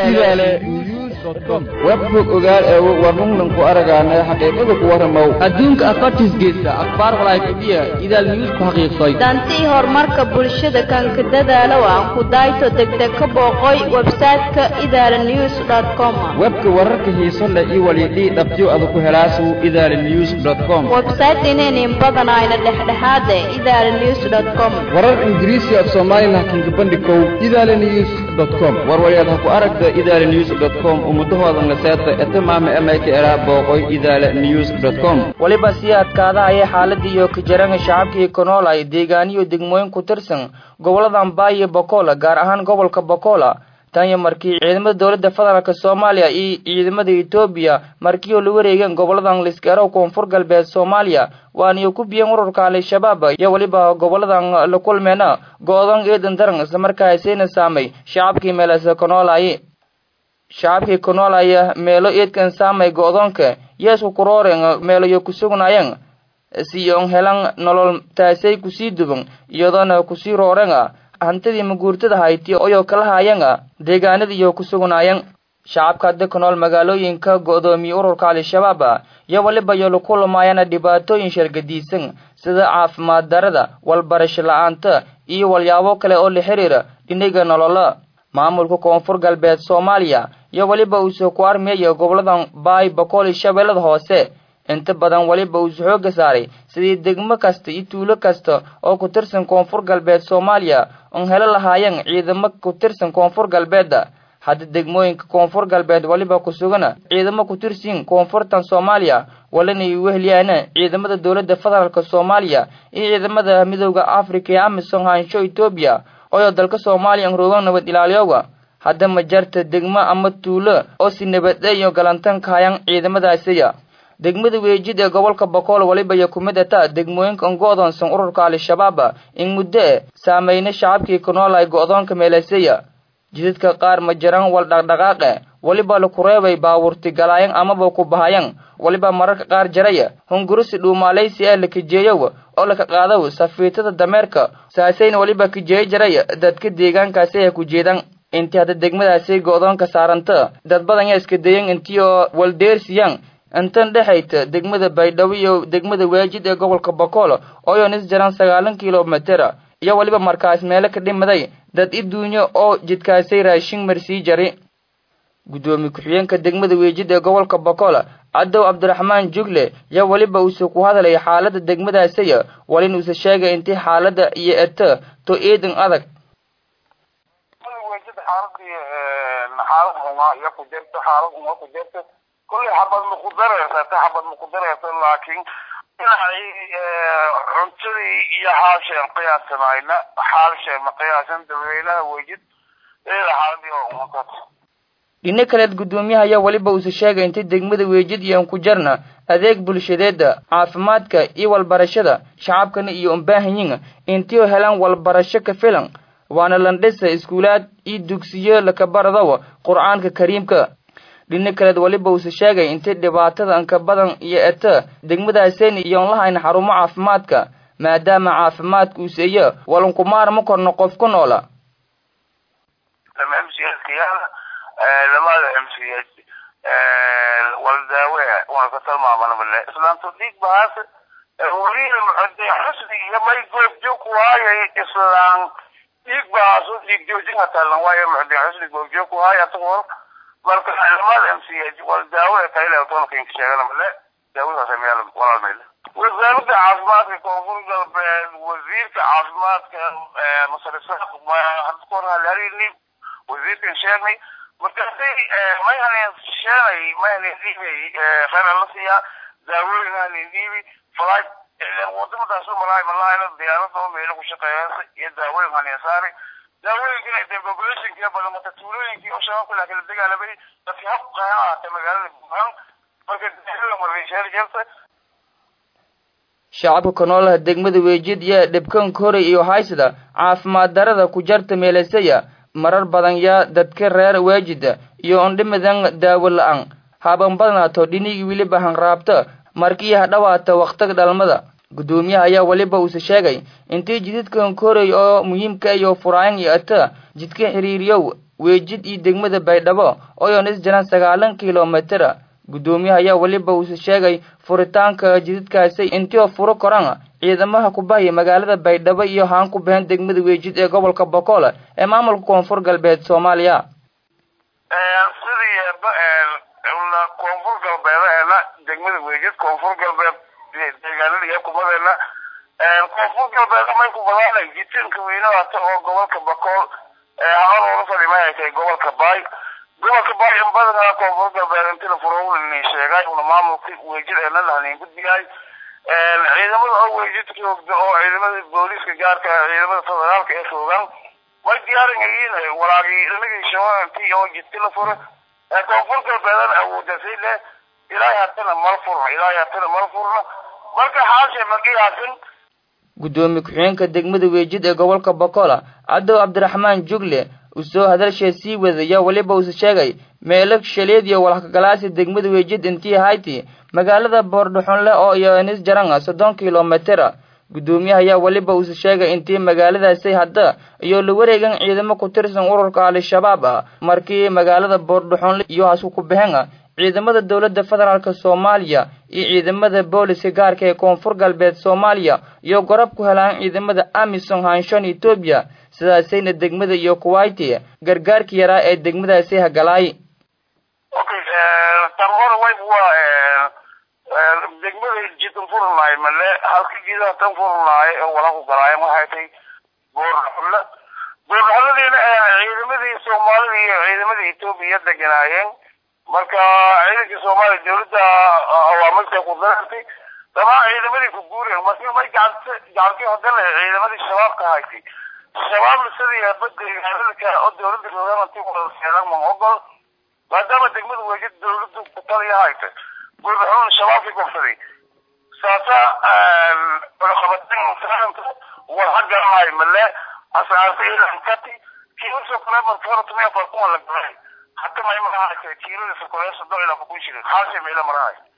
idaale news com webbog ogaal ee warnungnan ku aragaana xaqiiqada ku warramow adduunka afartiis geysta akhbaar walaayfadhiya idaal news ku xaqiiqsay dantii horumarka bulshada kanka dadaalow aan ku dayto degdeg ka booqoy website-ka idaala news com webka wararka xiiso leh iyo walidhii dhabtyo ada ku helaasu idaala news com website inaynin badanayna dhexdhexaade idaala news com warar ingiriisi af soomaalilah kinka bandhikow idaala news com warwalyaad ha ku aragta idaala news com ummadahoodan la seeta etamaama emayka eraa booqoy idaala news com weliba sii adkaada ayay xaaladiiyo kajaranga shacabkii konool ay deegaaniyo degmooyin ku tirsan gobollada ambaayo bokola gaar ahaan gobolka bokola tan iyo markii ciidamada dowladda federaalk soomaaliya iyo ciidamada etoobiya markii oo la wareegeen gobolladan liskeerow koonfur galbeed soomaaliya waaniyo ku biyeen ururka al-shabaab iyo weliba goboladan la kulmeena go-dan eedan daran islamarkaasayna saamay shacabkii meelase konoolay shacabkii konoolaya meelo eedkan saamay go-doonka yeesku kurooren meelayo ku sugnaayeen siyon helan nolol taasay kusii duban iyadoona kusii rooren hantidii maguurtada hayti oyoo kala haayeen deegaanadiiyo ku sugnaayeen shacabka hadda ku nool magaalooyinka go-doomiye ururka al-shabaab iyo weliba yo laku lumaayana dhibaatooyin shargadiisan sida caafimaad darada walbarasho la-aanta iyo walyaabo kale oo la xiriira dhiniga nolola maamulka koonfur galbeed soomaaliya iyo weliba uusoo ku armeeya goboladan baay bakool iyo shabeellada hoose inta badan weliba uusu xooga saaray sidii degmo kasta iyo tuulo kasta oo ku tirsan koonfur galbeed soomaaliya oon helo lahaayeen ciidamo ku tirsan koonfur galbeedda hadda degmooyinka koonfur galbeed weliba ku sugana ciidamo ku tirsin koonfurtan soomaaliya walina ay weheliyaana ciidamada dowladda federaalk soomaaliya iyo ciidamada midooda africa ee amisom haansho etoobiya oyoo dalka soomaaliya anroogan nabad ilaaliyoga hadda ma jarta degmo ama tuulo oo si nabadda iyo galantan kahayaan ciidamadaasiya degmada weejid ee gobolka bokool weliba iyo kumid ata degmooyinka an go-doonsan ururka al-shabaab in muddo e saameyna shacabkii ku nool ay go-doonka meelaseya jidadka qaar ma jiraan wal dhaqdhaqaaqe weliba laku reebay baawurti galaayan amaba ku bahayan weliba mararka qaar jaraya hungurisi dhuumaalaysi ee la kijeeyow oo laka qaadaw safiitada dameerka saasayna weliba kijeeyo jaraya dadka deegaankaasi ay ku jeedaan intii hadda degmadaasi go-doonka saaranta dad badan yaa iska dayan intii oo waldeersiyaan intan dhexayta degmada baydhabo iyo degmada waajid ee gobolka bokool ooyoon is jaran sagaalan kilomitera iyo weliba markaas meelo ka dhimaday dad iduunyo oo jidkaasay raashin marsii jari guddoomiye ku-xigeenka degmada weejid ee gobolka bokool cadow cabdiraxmaan jugle iyo weliba uuse ku hadlay xaalada degmadaasaya walin uuse sheegay intii xaalada iyo eta to eedan adag xaalad xumaa iyo ku jirto xaalad xumaa ku jirto kulley xabad ma ku dareysata xabad ma ku dareysa laakiin dhinacii cuntadii iyo xaalsheen qiyaasanayna xaalsheen ma qiyaasan dadweynaha wejid eeda xaaladii oo umakat dhino kaleed guddoomiyaha ayaa weliba uuse sheegay intay degmada weejid iyo ku jarna adeeg bulshadeeda caafimaadka iyo walbarashada shacabkana iyo umbaahanyin intii oo helaan walbarasho ka filan waana landhisa iskuulaad iyo dugsiyo lakabaradow qur-aanka kariimka dhino kaleed weliba uuse sheegay intay dhibaatada anka badan iyo eta degmadaaseen iyoon lahayn xarumo caafimaadka maadaama caafimaadka uuseeyo walankumaar ma korno qof ku noola lamada m c h waldaawe wana ka tilmaamana male islaamto dhiig bahaas weliina muxude xusni iyo may goobjoog waayay islaan dhiig bahaas dhiig joojin hatalan waayo muxude xusni goobjoog waay asagoo marka lamada m c h waldaawe kayla toonka sheegana male daawadaas meel walaal mele wasaaradda caafimaadka koonfur galbeed wasiirka caafimaadka masarisaaq hadda kahor halharini wasiirkan sheegnay markaasay may haleen sheenay may haleen dhiibay khayr la siiyaa daawooyin haleen dhiibi falaaj wadamadaas u malaay malaayla diyaarada oo meelo ku shaqeeyaysa iyo daawooyin haleen saari daawooyinkina dee populationkii badan marka tuulooyinkii oo shabaabka laa kala dagaalamay dadkii hab qahan ahaatay magaalada buuxaan marka daawooyin marreysheer jirta shacabka ku noolaha degmada weejid iyo dhibkanka horay iyo haysada caafimaad darada ku jarta meelasaya marar badan yaa dadka reer waajida iyo ondhimadan daawo la-aan haban badnaato dhinigii weliba hanraabta markii hadhawaata wakhtiga dhalmada guddoomiyaha ayaa weliba uuse sheegay intii jididkan koray oo muhiimka iyo furaayan iyo ata jidka xiriiriyow weejid iyo degmada baydhabo ooyoon is jiraan sagaalan kilomitr guddoomiyaha ayaa weliba uuse sheegay furitaanka jididkaasi intii oo furo koran ciidamaha ku bahaya magaalada baydhabo iyo haan ku bahan degmada weejid ee gobolka bokool ee maamulka koonfur galbeed soomaaliya sidii koonfur galbeedaheena degmada weejid koonfur galbeed deegaanada iyo kumadeena koonfur galbeed amay ku badaanay jitinka weynaata oo gobolka bakool hor ula fadhimay ay tahay gobolka baay gobolka baay in badanaa koonfur galbeed inti la furo nin sheegay una maamulka weejid eena lahanin gudbiyahay ciidamada oo weejid joogda oo ciidamada booliiska gaarka ciidamada federaalka ee joogan way diyaaran yihiin walaagii inagii shabaantii oo jidka la furo koonfur galbeedana awoodasay leh ilaahay hatana mal furna ilaahay hatana mal furna marka xaashe ma qiyaasin guddoomiye ku-xigeenka degmada weejid ee gobolka bokola cadow cabdiraxmaan jugle uu soo hadalshee sii wadaya weliba uuse sheegay meelo shaleed iyo walhakagalaasi degmada weejid intii hayti magaalada boordhaxonle oo iyo nis jaranga soddon kilomitr guddoomiyaha ayaa weliba uuse sheegay intii magaaladaasi hadda iyo la wareegan ciidamo ku tirsan ururka al-shabaab ah markii magaalada boordhaxonle iyo hasku ku baxeen ciidamada dowladda federaalk soomaaliya iyo ciidamada booliska gaarka ee koonfur galbeed soomaaliya iyo gorab ku helaan ciidamada amison hanshon etoobiya sidaasayna degmada iyo kuwaiti gargaarka yaraa ee degmadaasi hagalaay okay tan hore way waa degmada jidan furnaay male halka jidaha tan furnaay oo wala ku galaayeen waxay tahay boorxulle boorxulladiina ciidamadii soomaalida iyo ciidamadii etoobiya deganaayeen marka ciidankii soomaaliya dawladda awaamirta ku darartay dhamaan ciidamadii ku guureen marka may gacanta gacantii hadana ciidamadii shabaabka haysay shabaabna sidii baddeegaanada oo dawladda rogaanti wadaseedan ma ogol maadaama degmada weejid dawladdu ku taliya hayta gurbaxuun shabaabkii gobsaday saasa cunaqabatin war hagalahay male asaarta ilankati kiilasoo kale markora tumia farkuma la galay حتى ما يمر هاي كيلو لسكوية صدق إلى فكون شيء خاصة ميلا مراي